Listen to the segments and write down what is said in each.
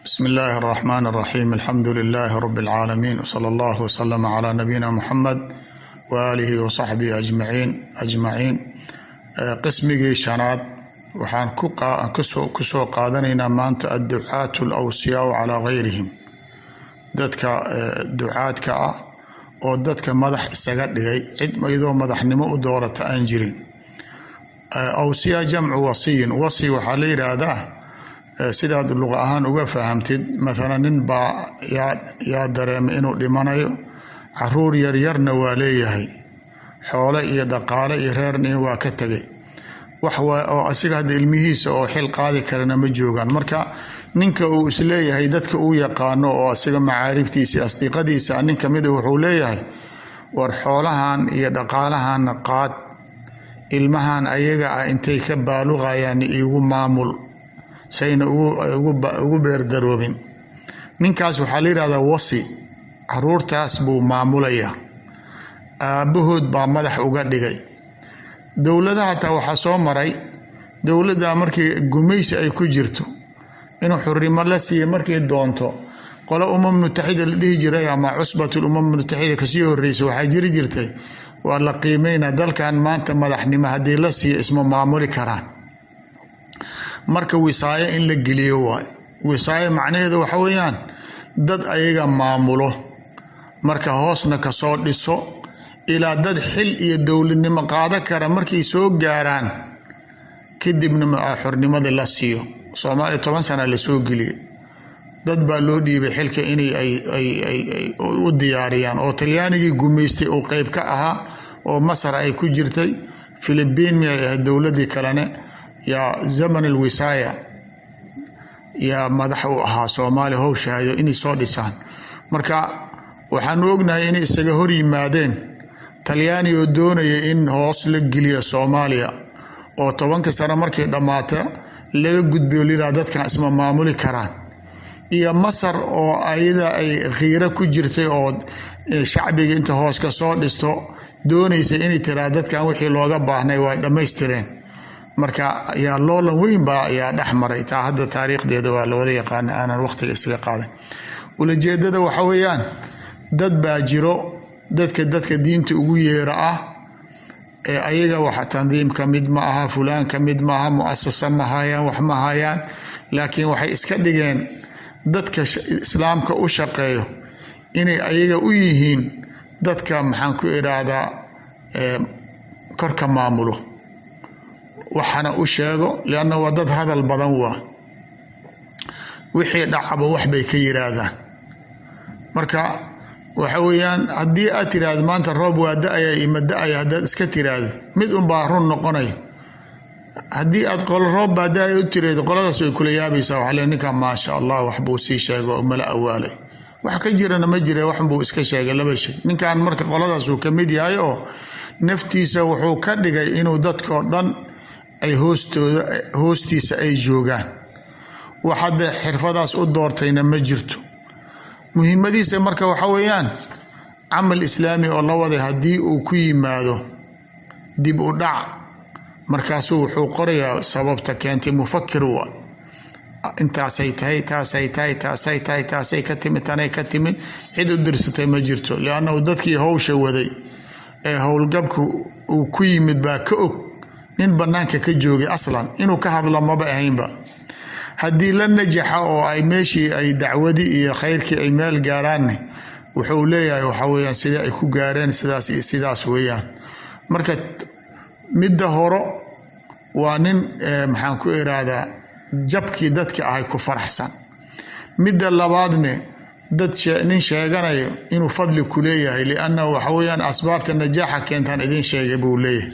bsmi illaahi اraxmaan اraxiim alxamdu lilaahi rab اlcaalamiin wsala allah wslama cla nabiyina muxamed waaalihi wasaxbihi ajmaciin ajmaciin qismigii shanaad waxaan kusoo qaadanaynaa maanta adducaat alawsiyaau calaa gayrihim dadka ducaadka ah oo dadka madax isaga dhigay cid iyadoo madaxnimo u doorata aan jirin awsiya jamcu wasiyin wasi waxaa la yidhaahdaa sidaad luqa ahaan uga fahamtid mathalan nin baa yaa dareemay inuu dhimanayo caruur yaryarna waa leeyahay xoole iyo dhaqaale iyo reerna waa ka tegay wax oo asiga hadda ilmihiisa oo xil qaadi karana ma joogaan marka ninka uu isleeyahay dadka uu yaqaano oo asiga macaariftiisa asdiiqadiisa nin kamida wuxuu leeyahay war xoolahan iyo dhaqaalahanna qaad ilmahan ayaga ah intay ka baaluqayaan iigu maamul sayna ugu beerdaroobin ninkaas waxaa la yidhahdaa wasi caruurtaas buu maamulaya aabbahood baa madax uga dhigay dowladaha hataa waxaa soo maray dowladda markii gumaysi ay ku jirto inuu xurimo la siiya markay doonto qolo umam mutaxida la dhihi jiray ama cusbatul umam mutaxida kasii horreysa waxaa jiri jirtay waa la qiimeynaa dalkan maanta madaxnimo haddii la siiya isma maamuli karaan marka wisaayo in la geliyo waay wisaayo macnaheedu waxa weeyaan dad ayaga maamulo marka hoosna kasoo dhiso ilaa dad xil iyo dowladnimo qaado kara markay soo gaaraan kadibna xornimadii la siiyo soomaaliya toban sana lasoo geliyay dad baa loo dhiibay xilka inay u diyaariyaan oo talyaanigii gumaystay uu qeyb ka ahaa oo masar ay ku jirtay filibiin miyay ahayd dowladii kalene yaa zaman alwisaaya yaa madax u ahaa soomaaliya howshahaydo inay soo dhisaan marka waxaanu ognahay inay isaga hor yimaadeen talyaani oo doonaya in hoos la geliyo soomaaliya oo tobanka sano markay dhammaata laga gudbiyo liraa dadkan isma maamuli karaan iyo masar oo ayada ay khiiro ku jirtay oo shacbiga inta hoos ka soo dhisto doonaysa inay tiraa dadkan wixii looga baahnay waa dhammaystireen marka yaa loolan weyn baa ayaa dhex maray taa hadda taariikhdeeda waa lawada yaqaana aanan waqtiga isaga qaadan ulajeedada waxa weeyaan dad baa jiro dadka dadka diinta ugu yeera ah ee ayaga wax tandiim ka mid ma aha fulaan ka mid maaha muasasa ma hayaan wax ma hayaan laakiin waxay iska dhigeen dadka islaamka u shaqeeyo inay ayaga u yihiin dadka maxaan ku idhaahdaa korka maamulo waxana u sheego lianna waa dad hadal badan waa wixii dhacaba wax bay ka yiraahdaan marka waxa weeyaan haddii aad tiraahda maanta roob waa da-aya ima da-aya haddaad iska tiraahda mid unbaa run noqonaya haddii aad qolo roob baa da-aya u tiraahdo qoladaas way kula yaabaysaa waxaa le ninkan maasha allah waxbuu sii sheego oo mala awaalay wax ka jirana ma jira waxbuu iska sheegay laba shay ninkan marka qoladaas uu ka mid yahay oo naftiisa wuxuu ka dhigay inuu dadkao dhan ay hoostooda hoostiisa ay joogaan wax hadda xirfadaas u doortayna ma jirto muhiimadiisa marka waxa weeyaan camal islaami oo la waday haddii uu ku yimaado dib u dhac markaasuu wuxuu qorayaa sababta keentay mufakir waa intaasay tahay taasay tahay taasay tahay taasay ka timid tanay ka timid cid u dirsatay ma jirto liannahu dadkii howsha waday ee howlgabka uu ku yimid baa ka og nin bannaanka ka joogay aslan inuu ka hadlo maba ahaynba haddii la najaxa oo ay meeshii ay dacwadii iyo khayrkii ay meel gaaraanne wuxuu leeyahay waxa weyaan sidee ay ku gaareen sidaas iyo sidaas weeyaan marka midda horo waa nin maxaan ku iraahdaa jabkii dadka ahay ku faraxsan midda labaadne dad nin sheeganayo inuu fadli ku leeyahay liannahu waxa weyaan asbaabta najaaxa keentaan idin sheegay buu leeyahay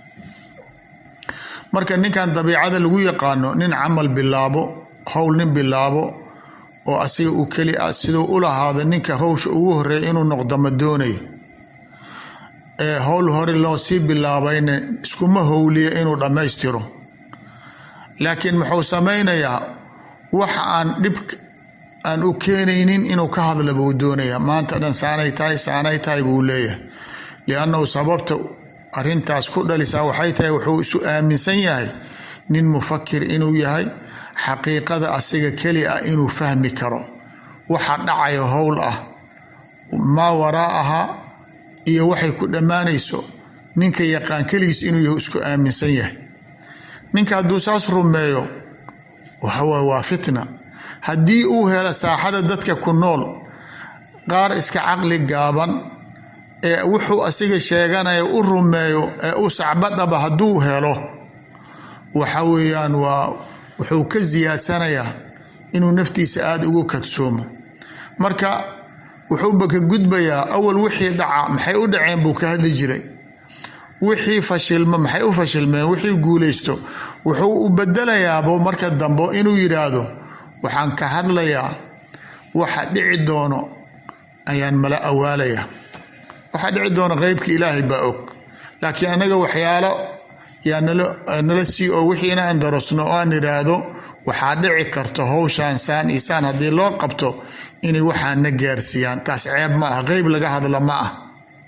marka ninkan dabiicada lagu yaqaano nin camal bilaabo howl nin bilaabo oo asiga uu keli ah siduu u lahaado ninka howsha ugu horeeya inuu noqdo ma doonayo ee howl hore loo sii bilaabayna iskuma howliya inuu dhammaystiro laakiin muxuu samaynayaa wax aan dhib aan u keenaynin inuu ka hadla buu doonaya maanta dhan saanay tahay saanay tahay buu leeyahay liannahu sababta arrintaas ku dhalisaa waxay tahay wuxuu isu aaminsan yahay nin mufakir inuu yahay xaqiiqada asiga keli ah inuu fahmi karo waxa dhacayo howl ah maa waraa'aha iyo waxay ku dhammaanayso ninka yaqaan keligiis inuu yahu isku aaminsan yahay ninka hadduu saas rumeeyo waxawaaye waa fitna haddii uu helo saaxada dadka ku nool qaar iska caqli gaaban ee wuxuu asiga sheeganaya u rumeeyo ee u sacbadhaba hadduu helo waxa weeyaan waa wuxuu ka siyaadsanayaa inuu naftiisa aada ugu kadsoomo marka wuxuuba ka gudbayaa awal wixii dhaca maxay u dhaceen buu ka hadli jiray wixii fashilma maxay u fashilmeen wixii guulaysto wuxuu u bedelayaabo marka dambe inuu yidhaahdo waxaan ka hadlayaa waxa dhici doono ayaan mala awaalaya waxa dhici doono qeybka ilaahay baa og laakiin annaga waxyaalo yaa nala sii oo wixii inaan darosno oo aan idhaahdo waxaa dhici karto howshaan saan iyo saan haddii loo qabto inay waxaana gaarsiiyaan taas ceeb ma ah qeyb laga hadla ma ah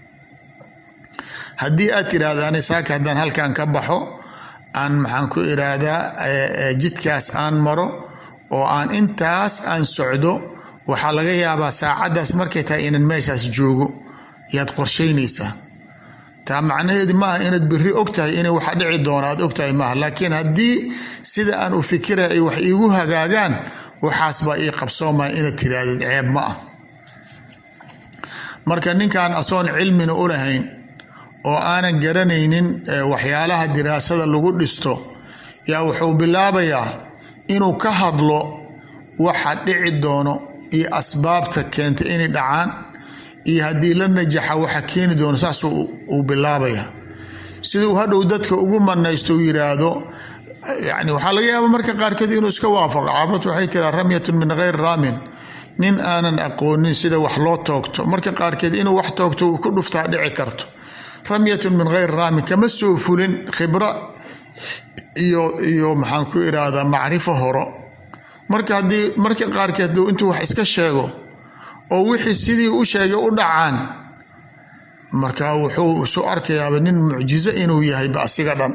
haddii aad tidhaahdaani saaka haddaan halkan ka baxo aan maxaan ku idhaahdaa jidkaas aan maro oo aan intaas aan socdo waxaa laga yaabaa saacaddaas markay tahay inaan meeshaas joogo yaad qorshaynaysaa taa macnaheedu maaha inaad biri og tahay inay waxa dhici doona aad og tahay maaha laakiin haddii sida aan u fikiraya ay wax iigu hagaagaan waxaas baa ii qabsoomaya inaad tiraahdeed ceeb ma ah marka ninkan asoon cilmina u lahayn oo aanan garanaynin waxyaalaha diraasada lagu dhisto yaa wuxuu bilaabayaa inuu ka hadlo waxa dhici doono iyo asbaabta keenta inay dhacaan iyo haddii la najaxa waxa keeni doono saas uu bilaabaya siduu hadhow dadka ugu manaysto uu yiraahdo yani waxaa laga yaaba marka qaarkeed inuu iska waafaqo caabad waxay tiraa ramyatun min geyr raamin nin aanan aqoonin sida wax loo toogto marka qaarkeed inuu wax toogto ku dhuftaa dhici karto ramyatun min geyr raamin kama soo fulin khibra iyo iyo maxaan ku iraahdaa macrifo horo marka haddii marka qaarkeed intuu wax iska sheego oo wixii sidii u sheegay u dhacaan marka wuxuu isu arkayaaba nin mucjizo inuu yahayba asiga dhan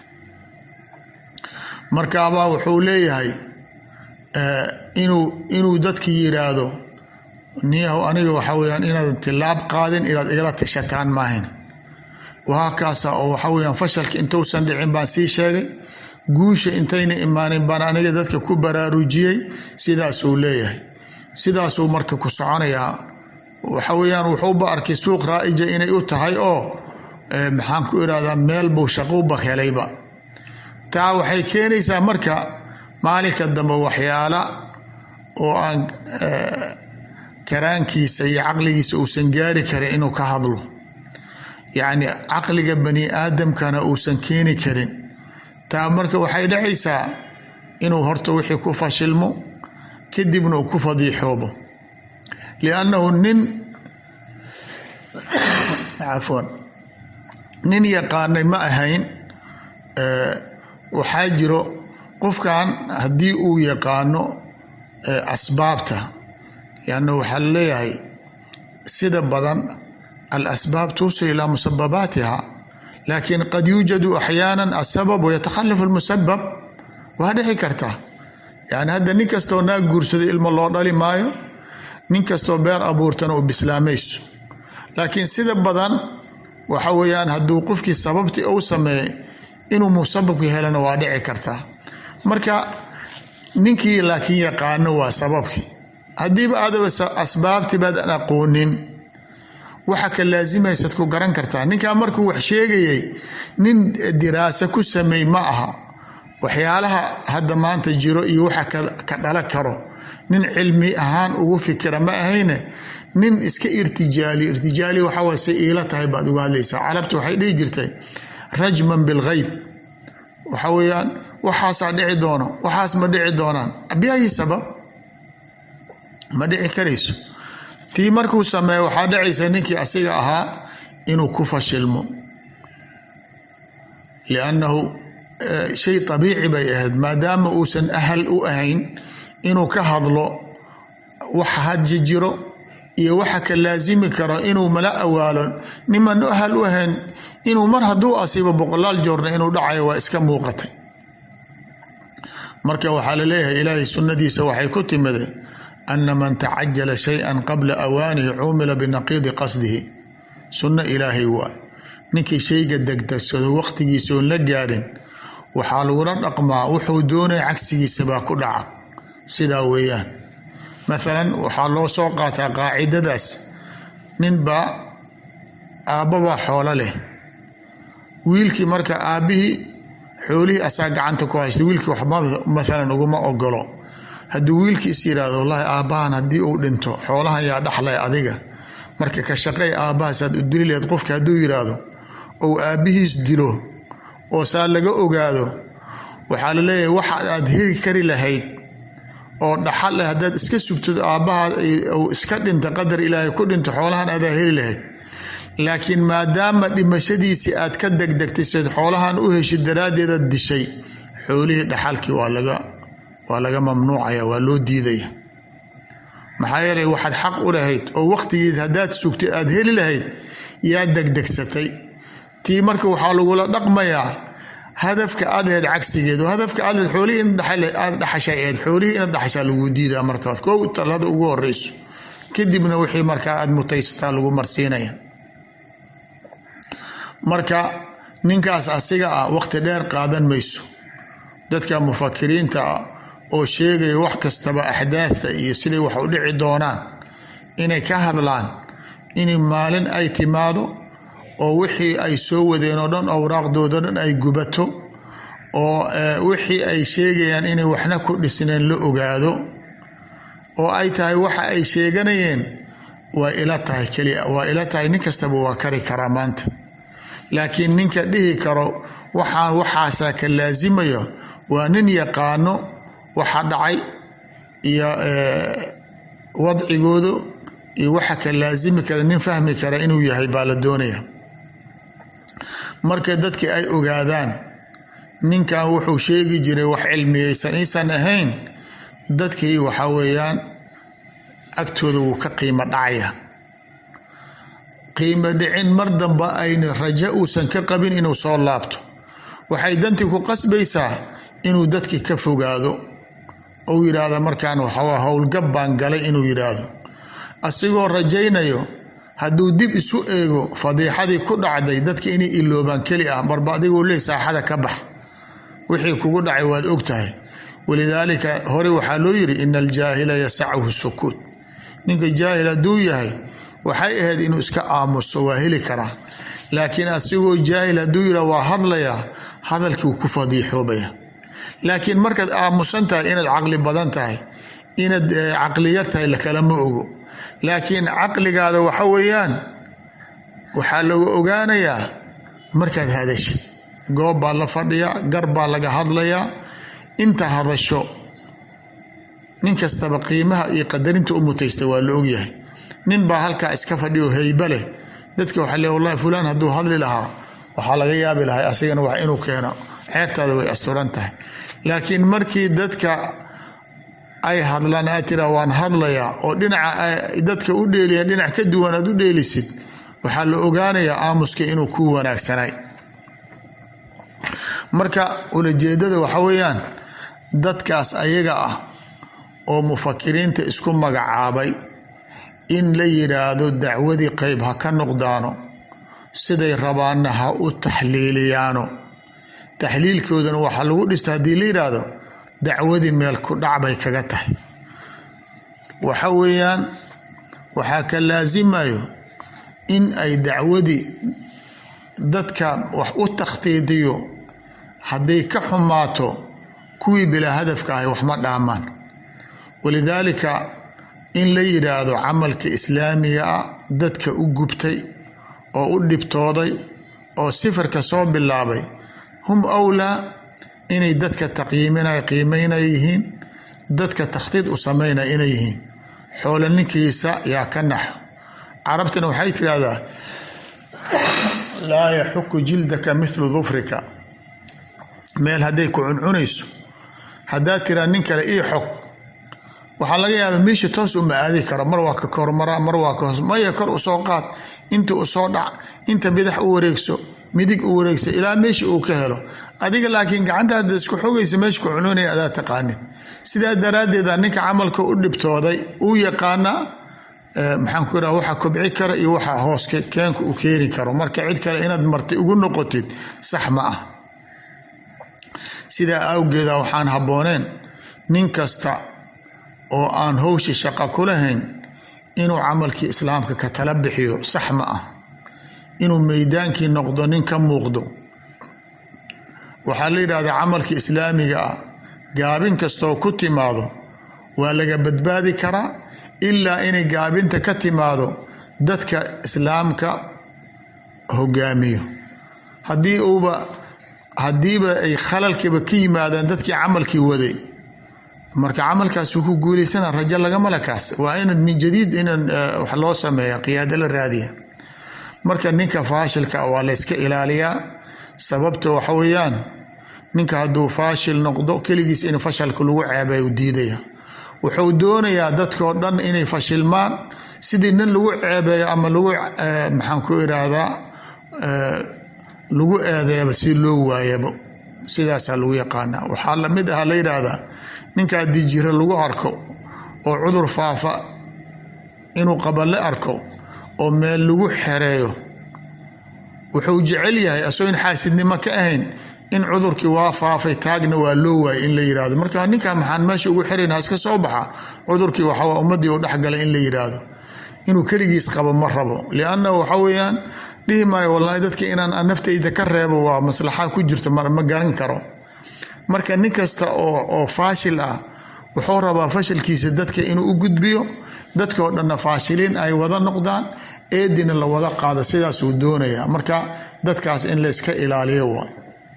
markaabaa wuxuu leeyahay inuu inuu dadki yiraahdo niyahow aniga waxa weyaan inaadan tilaab qaadin inaad igala tashataan maahayn wahaakaasa oo waxa weyaan fashalka intuusan dhicin baan sii sheegay guusha intayna imaanin baan aniga dadka ku baraarujiyey sidaasuu leeyahay sidaasuu marka ku soconayaa waxa weyaan wuxuuba arkay suuq raa'ija inay u tahay oo maxaan ku irahdaa meel buu shaquuba helayba taa waxay keenaysaa marka maalinka dambe waxyaala oo aan karaankiisa iyo caqligiisa uusan gaari karin inuu ka hadlo yacni caqliga bani aadamkana uusan keeni karin taa marka waxay dhacaysaa inuu horta wixii ku fashilmo kadibna uu ku fadiixoobo liannahu nin cafwan nin yaqaanay ma ahayn waxaa jiro qofkan haddii uu yaqaano asbaabta lianna waxaa laleeyahay sida badan alasbaab tuusil ilaa musababaatiha laakiin qad yuujadu axyaana asabab wayatakhalafu lmusabab waa dhici karta yani hadda nin kastoo naag guursaday ilmo loo dhali maayo nin kastoo beer abuurtana uu bislaamayso laakiin sida badan waxa weeyaan hadduu qofkii sababtii uu sameeyey inuu musababka helana waa dhici kartaa marka ninkii laakiin yaqaano waa sababkii haddiiba adaba asbaabtii baadan aqoonin waxa ka laasimaysaad ku garan kartaa ninkaa markuu wax sheegayay nin diraasa ku sameey ma aha waxyaalaha hadda maanta jiro iyo waxa ka dhala karo nin cilmi ahaan ugu fikira ma ahayne nin iska irtijaali irtijaali waxaway say iila tahay baad uga hadlaysaa carabta waxay dhihi jirtay rajman bilgheyb waxa weeyaan waxaasaa dhici doono waxaas ma dhici doonaan biayi sabab ma dhici karayso tii markuu sameeyo waxaa dhacaysa ninkii asiga ahaa inuu ku fashilmo liannahu shay abiici bay ahayd maadaama uusan ahal u ahayn inuu ka hadlo waxa haji jiro iyo waxa ka laasimi karo inuu mala awaalo niman ahal u ahayn inuu mar hadduu asiibo boqolaal joorna inuu dhacayo waa iska muuqatay marka waxaa laleeyahay ilaahay sunnadiisa waxay ku timid ana man tacajala shay-an qabla awaanihi cumila binaqiidi qasdihi sunno ilaahay waay ninkii shayga degdegsado waqtigiisa oon la gaadhin waxaa lagula dhaqmaa wuxuu doonaya cagsigiisa baa ku dhaca sidaa weeyaan mathalan waxaa loo soo qaataa qaacidadaas ninbaa aabbabaa xoolo leh wiilkii marka aabbihii xoolihii asaa gacanta ku haysta wiilkii wax mathalan uguma ogolo hadduu wiilkii is yidhaahdo wallaahi aabbahan haddii uu dhinto xoolahan yaa dhaxlay adiga marka ka shaqey aabbahaasaad u dili laheyd qofka hadduu yidhaahdo ou aabbihiis dilo oo saa laga ogaado waxaa la leeyahay waxa aad heli kari lahayd oo dhaxal leh haddaad iska sugtid aabbaha uu iska dhinta qadar ilaahay ku dhinto xoolahan aadaa heli lahayd laakiin maadaama dhimashadiisii aad ka degdegtay seed xoolahan u heshid daraaddeedaad dishay xoolihii dhaxalkii waa laga waa laga mamnuucaya waa loo diidaya maxaa yeelay waxaad xaq u lahayd oo waqtigiis haddaad sugtay aad heli lahayd yaa degdegsatay tii marka waxaa lagula dhaqmayaa hadafka aad aheyd cagsigeed oo hadafka aad aheyd xoolihii in aad dhaxashay aheyd xoolihii inaad dhaxashaa lagu diidaa markaas kow talada ugu horeyso kadibna wixii markaa aad mutaysataa lagu marsiinaya marka ninkaas asiga ah waqti dheer qaadan mayso dadka mufakiriinta ah oo sheegaya wax kastaba axdaadta iyo siday wax u dhici doonaan inay ka hadlaan in maalin ay timaado oo wixii ay soo wadeen oo dhan awraaqdooda dhan ay gubato oo wixii ay sheegayaan inay waxna ku dhisneen la ogaado oo ay tahay waxa ay sheeganayeen waa ila tahay kelia waa ila tahay nin kastaba waa kari karaa maanta laakiin ninka dhihi karo waxaan waxaasaa ka laasimayo waa nin yaqaano waxa dhacay iyo wadcigoodu iyo waxa ka laasimi kara nin fahmi kara inuu yahay baa la doonaya marka dadkii ay ogaadaan ninkan wuxuu sheegi jiray wax cilmiyeysan iisan ahayn dadkii waxa weeyaan agtooda wuu ka qiimo dhacaya qiimo dhicin mar damba ayna rajo uusan ka qabin inuu soo laabto waxay dantii ku qasbaysaa inuu dadkii ka fogaado ou yidhaahdo markaan waxawaa howlgab baan galay inuu yidhaahdo asigoo rajaynayo hadduu dib isu eego fadiixadii ku dhacday dadka inay iloobaan keli ah marba adiguu leey saaxada ka bax wixii kugu dhacay waad og tahay walidaalika hore waxaa loo yiri ina aljaahila yasachu sukuut ninka jaahil hadduu yahay waxay ahayd inuu iska aamuso waa heli karaa laakiin asigoo jaahil hadduu yidha waa hadlayaa hadalkii wuu ku fadiixoobaya laakiin markaad aamusan tahay inaad caqli badan tahay inaad caqli yar tahay lakalama ogo laakiin caqligaada waxa weeyaan waxaa laga ogaanayaa markaad hadashid goob baa la fadhiyaa gar baa laga hadlayaa inta hadasho nin kastaba qiimaha iyo qadarinta u mutaysta waa la ogyahay nin baa halkaa iska fadhiyo heyba leh dadka waxaa le wallahi fulaan hadduu hadli lahaa waxaa laga yaabi lahay asigana wax inuu keeno ceebtaada way asturan tahay laakiin markii dadka ay hadlaan aad tira waan hadlayaa oo dhinaca dadka u dheeliyan dhinac ka duwan aad u dheelisid waxaa la ogaanayaa aamuska inuu ku wanaagsanay marka ulajeedada waxa weeyaan dadkaas ayaga ah oo mufakiriinta isku magacaabay in la yidhaahdo dacwadii qeyb ha ka noqdaano siday rabaanna ha u taxliiliyaano taxliilkoodana waxaa lagu dhista haddii la yidhaahdo dacwadii meel ku dhac bay kaga tahay waxa weeyaan waxaa ka laasimayo in ay dacwadii dadka wax u takhtiidiyo hadday ka xumaato kuwii bilaa hadafka ahay wax ma dhaamaan walidaalika in la yidhaahdo camalka islaamiga ah dadka u gubtay oo u dhibtooday oo sifarka soo bilaabay hum awlaa inay dadka taqyiiminay qiimeynay yihiin dadka takhtiid u sameynay inay yihiin xoolo ninkiisa yaa ka naxo carabtana waxay tidhaahdaa laa yaxuku jildaka mithlu dufrika meel hadday ku cuncunayso haddaad tiraa nin kale ii xog waxaa laga yaabaa meesha toos uma aadi karo mar waa ka kormaraa mar waa ka hoos maya kor usoo qaad inta usoo dhac inta bidax u wareegso midig u wareegsa ilaa meesha uu ka helo adiga laakiin gacantaada isku xogaysa meesha ku cunoonaya adaa taqaanid sidaa daraaddeeda ninka camalka u dhibtooday uu yaqaanaa maxaan ku iraha waxa kobci kara iyo waxa hoos keenka u keeni karo marka cid kale inaad martay ugu noqotid sax ma ah sidaa awgeeda waxaan habbooneen nin kasta oo aan howsha shaqa ku lahayn inuu camalkii islaamka ka tala bixiyo sax ma ah inuu meydaankii noqdo nin ka muuqdo waxaa la yidhahdaa camalka islaamiga ah gaabin kastoo ku timaado waa laga badbaadi karaa ilaa inay gaabinta ka timaado dadka islaamka hogaamiyo haddii uuba haddiiba ay khalalkiiba ka yimaadaan dadkii camalkii waday marka camalkaas wuu ku guulaysana rajo lagama lakaas waa inaad min jadiid inaan wax loo sameeya qiyaado la raadiya marka ninka faashilka waa layska ilaaliyaa sababta waxa weeyaan ninka hadduu faashil noqdo keligiis in fashalka lagu ceebay u diidaya wuxuu doonayaa dadkoo dhan inay fashilmaan sidii nin lagu ceebeeyo ama lagu maxaan ku iraahdaa lagu eedeeba si loo waayabo sidaasaa lagu yaqaanaa waxaa lamid aha la yidhaahdaa ninka haddii jiro lagu arko oo cudur faafa inuu qaballe arko oo meel lagu xereeyo wuxuu jecel yahay asagoo in xaasidnimo ka ahayn in cudurkii waa faafay taagna waa loo waayay in la yirahdo marka ninka maxaan meesha ugu xirayn haska soo baxa cudurkii waxaa ummadii u dhexgalay in la yiraahdo inuu keligiis qabo ma rabo lianna waxa weeyaan dhihi maayo wallaahi dadka inaan naftayda ka reebo waa maslaxa ku jirto ma garan karo marka nin kasta oo faashil ah wuxuu rabaa fashilkiisa dadka inuu u gudbiyo dadkao dhanna faashiliin ay wada noqdaan eedina la wada qaado sidaasuu doonaya marka dadkaas in layska ilaaliyo waay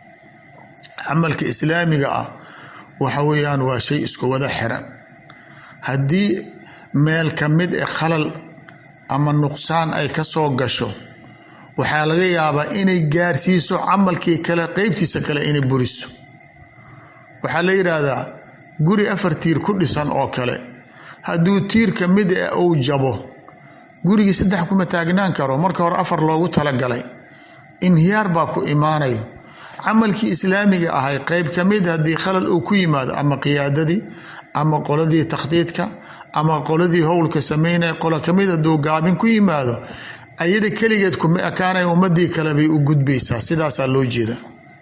camalka islaamiga ah waxa weeyaan waa shay isku wada xiran haddii meel ka mid e khalal ama nuqsaan ay ka soo gasho waxaa laga yaabaa inay gaarsiiso camalkii kale qeybtiisa kale inay buriso waxaa la yidhaahdaa guri afar tiir ku dhisan oo kale hadduu tiir ka mid e uu jabo gurigii saddex kuma taagnaan karo marka hore afar loogu talagalay inhiyaar baa ku imaanayo camalkii islaamiga ahay qeyb ka mid haddii khalal uu ku yimaado ama qiyaadadii ama qoladii takhdiidka ama qoladii howlka sameynaya qolo kamid hadduu gaabin ku yimaado ayada keligeed kuma ekaanaya ummadii kale bay u gudbaysaa sidaasaa loo jeeda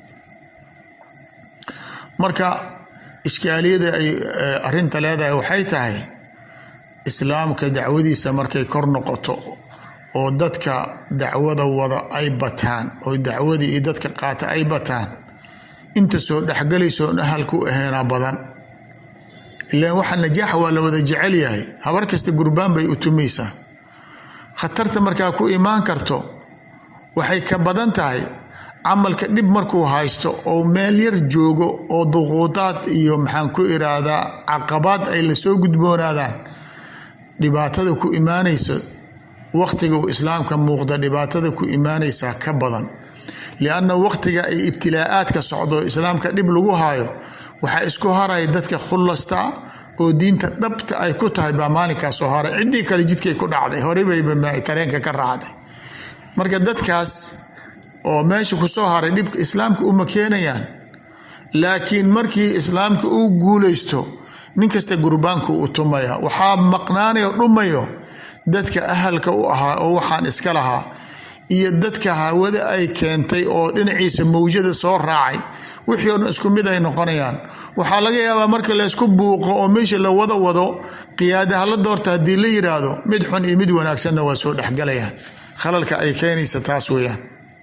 marka ishkaaliyada ay arinta leedahay waxay tahay islaamka dacwadiisa markay kor noqoto oo dadka dacwada wada ay bataan oo dacwadii iyo dadka qaata ay bataan inta soo dhexgalayso on ahalku aheena badan ilaan waxa najaaxa waa la wada jecel yahay habar kasta gurbaan bay u tumaysaa khatarta markaa ku imaan karto waxay ka badan tahay camalka dhib markuu haysto oo meel yar joogo oo duquudaad iyo maxaan ku iraahdaa caqabaad ay lasoo gudboonaadaan dhibaatada ku imaanayso waqtiga uu islaamka muuqda dhibaatada ku imaanaysaa ka badan lianna waqtiga ay ibtilaa'aadka socdo islaamka dhib lagu haayo waxaa isku haraya dadka khulasta oo diinta dhabta ay ku tahay baa maalinkaas soo haray ciddii kale jidkay ku dhacday horebayba tareenka ka raacday marka dadkaas oo meesha kusoo haray dhibka islaamka uma keenayaan laakiin markii islaamka uu guulaysto nin kasta gurbaanku u tumaya waxaa maqnaanayo dhumayo dadka ahalka u ahaa oo waxaan iska lahaa iyo dadka hawada ay keentay oo dhinaciisa mawjada soo raacay wixii o dhan isku mid ay noqonayaan waxaa laga yaabaa marka laysku buuqo oo meesha la wada wado qiyaadaha la doorta haddii la yiraahdo mid xun iyo mid wanaagsanna waa soo dhexgalayaan khalalka ay keenaysa taas weeyaan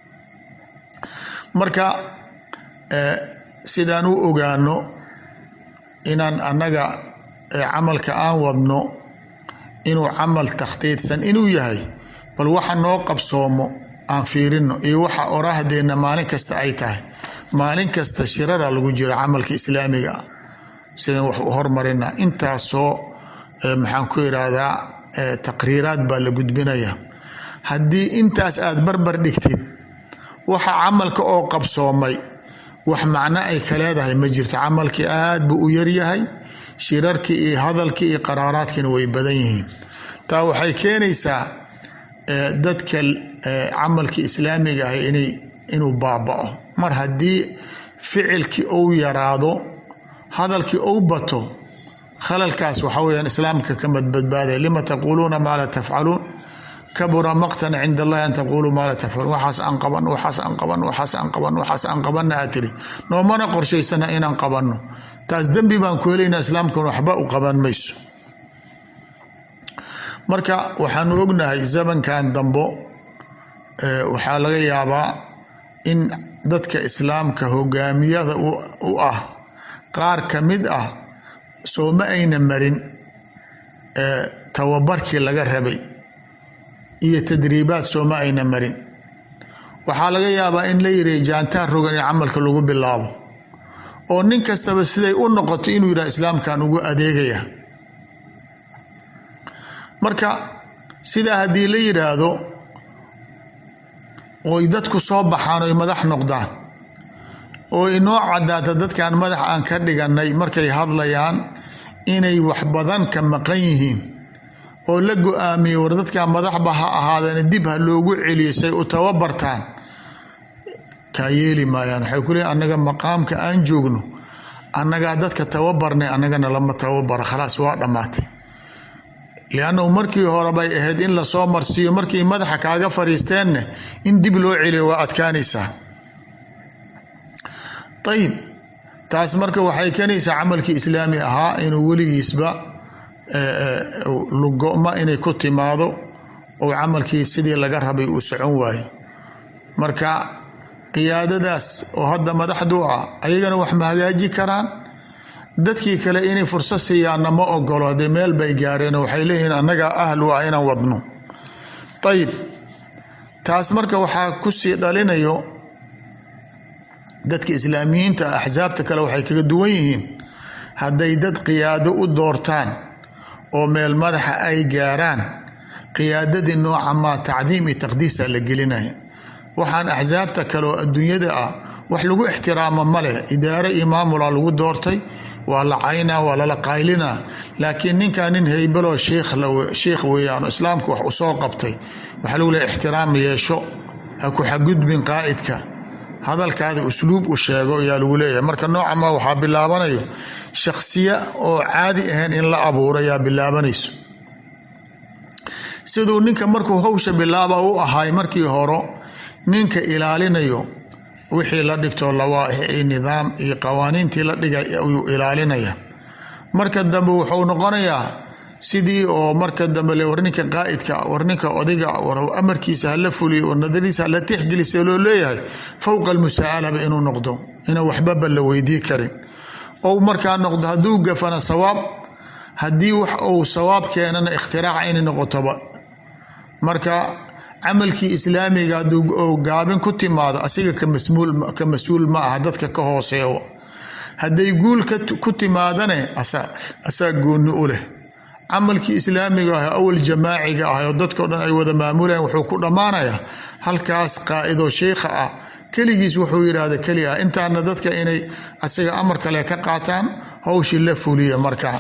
marka sidaan u ogaano inaan annaga camalka aan wadno inuu camal takhdiidsan inuu yahay bal waxa noo qabsoomo aan fiirino iyo waxa oraahdeenna maalin kasta ay tahay maalin kasta shirara lagu jiro camalka islaamiga ah sidaan wax u hormarina intaasoo maxaan ku irahdaa taqriiraad baa la gudbinaya haddii intaas aad barbar dhigtid waxa camalka oo qabsoomay wax macno ay ka leedahay ma jirto camalkii aad buu u yaryahay shirarkii iyo hadalkii iyo qaraaraadkiina way badan yihiin taa waxay keenaysaa dadka camalkii islaamiga ah inay inuu baaba'o mar haddii ficilkii uu yaraado hadalkii uu bato khalalkaas waxa weyaan islaamka ka madbadbaaday lima taquuluuna maa laa tafcaluun kabura maqtan cinda allahi an taquuluu maa laa tafcaluun waxaas aan qaban waxaas aan qaban waxaas aan qaban waxaas aan qabanna aad tiri noomana qorshaysana inaan qabanno taas dembi baan ku helaynaa islaamkan waxba u qaban mayso marka waxaanu ognahay zamankan dambo waxaa laga yaabaa in dadka islaamka hogaamiyada u ah qaar ka mid ah soo ma ayna marin tababarkii laga rabay iyo tadriibaad soo ma ayna marin waxaa laga yaabaa in la yiri jaantaan rogan in camalka lagu bilaabo oo nin kastaba siday u noqoto inuu yidhaha islaamkan ugu adeegaya marka sidaa haddii la yidhaahdo oy dadku soo baxaan oy madax noqdaan oo inoo caddaata dadkan madax aan ka dhigannay markay hadlayaan inay wax badan ka maqan yihiin oo la go-aamiyey war dadkan madaxba ha ahaadeen dib ha loogu celiyo say u tababartaan kaa yeeli maayaan waxay ku leeyiin annaga maqaamka aan joogno annagaa dadka tababarnay annagana lama tababara khalaas waa dhammaatay liannahu markii hore bay ahayd in lasoo marsiiyo markii madaxa kaaga fadhiisteenne in dib loo celiyo waa adkaanaysaa ayib taas marka waxay keenaysaa camalkii islaami ahaa inuu weligiisba lugoma inay ku timaado oo camalkii sidii laga rabay uu socon waayo marka qiyaadadaas oo hadda madaxdu ah ayagana wax ma hagaaji karaan dadkii kale inay fursad siiyaanna ma ogolo haddee meel bay gaareen waxay leeyihiin annagaa ahlu ah inaan wadno ayib taas marka waxaa kusii dhalinayo dadka islaamiyiinta axsaabta kale waxay kaga duwan yihiin hadday dad qiyaado u doortaan oo meel madaxa ay gaaraan qiyaadadii nooca maa tacdiim iyo taqdiisa la gelinaya waxaan axsaabta kale oo adduunyada ah wax lagu ixtiraamo ma leh idaare iyo maamula lagu doortay waa la caynaa waa lala qaylinaa laakiin ninkan nin haybaloo sheikh weeyaan islaamka wax usoo qabtay waxaa lagu leeya ixtiraam yeesho ha ku xagudbin qaa'idka hadalkaada usluub u sheego ayaa lagu leeyahay marka nooca ma waxaa bilaabanayo shakhsiya oo caadi ahayn in la abuuro ayaa bilaabanayso siduu ninka markuu hawsha bilaaba u ahay markii horo ninka ilaalinayo wixii la dhigto lawaaix iyo nidaam iyo qawaaniintii la dhigay ayuu ilaalinaya marka dambe wuxuu noqonayaa sidii oo marka dambe le war ninka qaa'idka war ninka odiga war amarkiisa hala fuliyo war nadariisa hala tixgelisa loo leeyahay fowqa almusaa'alaba inuu noqdo inaan waxbaba la weydii karin ou markaa noqdo hadduu gafana sawaab haddii wax uu sawaab keenana ikhtiraca inay noqotoba marka camalkii islaamiga hadduu gaabin ku timaado asiga ka mas-uul ma aha dadka ka hooseeyo hadday guul ku timaadane asaa gooni u leh camalkii islaamiga ah awal jamaaciga ah oo dadkao dhan ay wada maamulayaan wuxuu ku dhammaanayaa halkaas qaa'idoo sheikha ah keligiis wuxuu yidhaahda keli ah intaana dadka inay asiga amar kale ka qaataan hawshii la fuliya markaa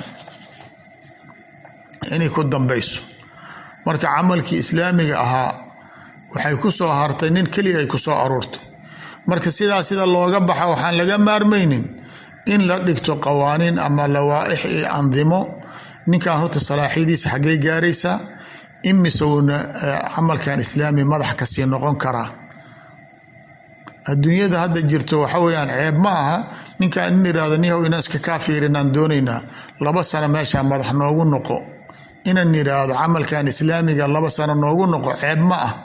inay ku dambayso marka camalkii islaamiga ahaa waxay ku soo hartay nin keliya ay ku soo aruurtay marka sidaa sida looga baxa waxaan laga maarmaynin in la dhigto qawaaniin ama lawaaix iyo andimo ninkan horta salaaxyadiisa xaggay gaaraysaa imisowna camalkan islaami madax kasii noqon karaa adduunyada hadda jirto waxa weyaan ceeb ma aha ninkan in irahdo nihow inaan iska kaa fiirinaan doonaynaa laba sano meeshaa madax noogu noqo inaan yidhaahdo camalkan islaamiga laba sano noogu noqo ceeb ma ah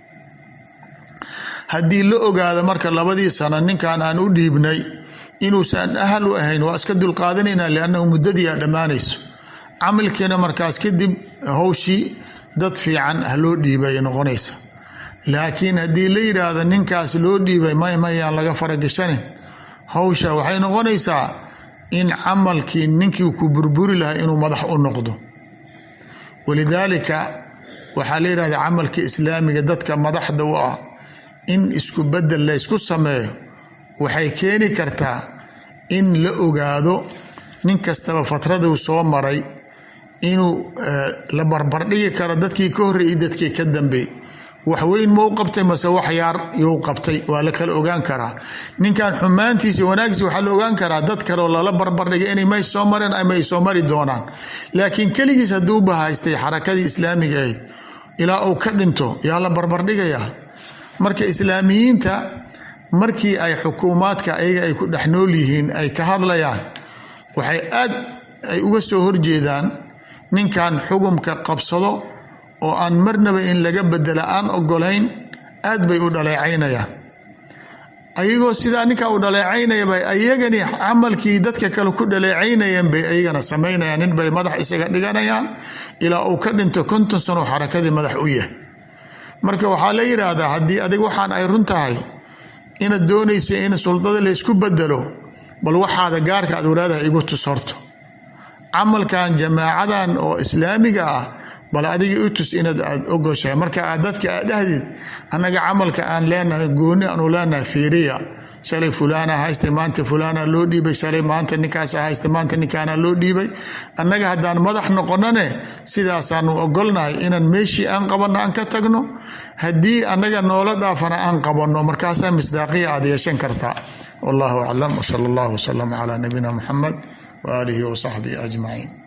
haddii la ogaado marka labadii sano ninkan aan u dhiibnay inuusan ahal u ahayn waa iska dulqaadanayna liannahu muddadiia dhammaanayso camalkiina markaas kadib howshii dad fiican ha loo dhiibay noqonaysa laakiin haddii la yidhaahdo ninkaas loo dhiibay may mayaan laga faragashanin howsha waxay noqonaysaa in camalkii ninkii ku burburi lahaa inuu madax u noqdo walidaalika waxaa la yidhahda camalka islaamiga dadka madaxda u ah in isku bedel la ysku sameeyo waxay keeni kartaa in la ogaado nin kastaba fatraduu soo maray inuu la barbardhigi karo dadkii ka horreeyay dadkii ka dambeey wax weyn ma u qabtay mase wax yaar yuu qabtay waa la kala ogaan karaa ninkan xumaantiisa wanaagsiisa waxaa la ogaan karaa dad kaleoo lala barbardhigay inay may soo mareen ama ay soo mari doonaan laakiin keligiis hadduu bahaystay xarakadii islaamiga ahayd ilaa uu ka dhinto yaa la barbardhigayaa marka islaamiyiinta markii ay xukuumaadka ayaga ay ku dhex nool yihiin ay ka hadlayaan waxay aad ay uga soo horjeedaan ninkan xugumka qabsado oo aan marnaba in laga bedela aan ogolayn aad bay u dhaleecaynayaan ayagoo sidaa ninkaa u dhaleecaynaya bay ayagani camalkii dadka kale ku dhaleecaynayeen bay ayagana samaynayaan nin bay madax isaga dhiganayaan ilaa uu ka dhinto konton sano xarakadii madax u yahay marka waxaa la yidhaahdaa haddii adig waxaan ay run tahay inaad doonaysa in suldada laysku bedelo bal waxaada gaarka aad walaadaha igu tus horto camalkan jamaacadan oo islaamiga ah bal adiga i tus inaad aad ogoshahay marka aad dadka aad dhahdid annaga camalka aan leenahay gooni aanu leenahay fiiriya shalay fulaana haysta maanta fulaana loo dhiibay shalay maanta ninkaasa haysta maanta ninkaana loo dhiibay annaga haddaan madax noqonane sidaasaanu ogolnahay inaan meeshii aan qabanno aan ka tagno haddii annaga noola dhaafana aan qabanno markaasaa misdaaqiya aad yeeshan kartaa wallahu aclam wsala allahu wasalam calaa nabiyina muxamed waaalihi wasaxbihi ajmaciin